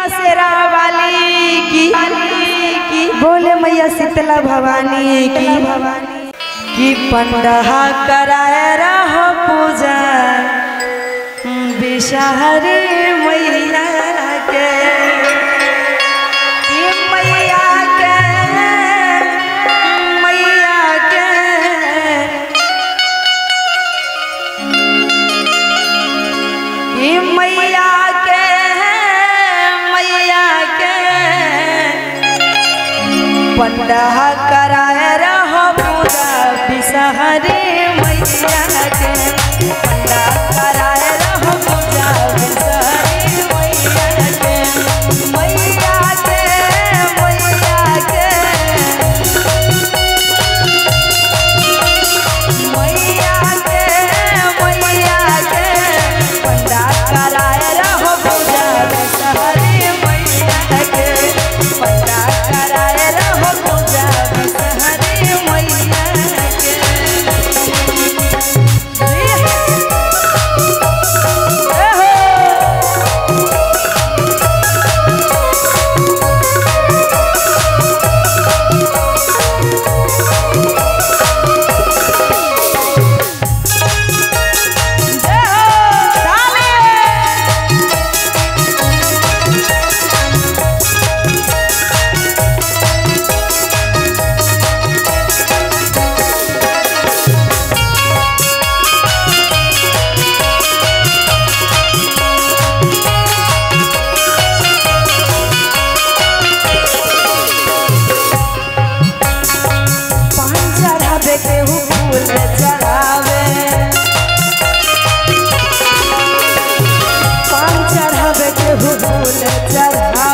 शेरा वाली की बोले मैया शीतला भवानी की कि पंडहा कराए रहो पूजा बिषहरी मैया के कि मैया के मैया के कि मैया के मैया के पंडह कराए रहो पूरा बिसहरी मैया के पंडह कराए रहो पूरा बिसहरी मैया के मैया के मैया के मैया के मैया के पंडा कराए रहो पूजा बिसहरी मैया के पंडा कराए रहो पूजा बिसहरी मैया के ए हो जय हो ताली पान चढ़ावे केहू फूल चढ़ावे पान चढ़ावे केहू फूल चढ़ावे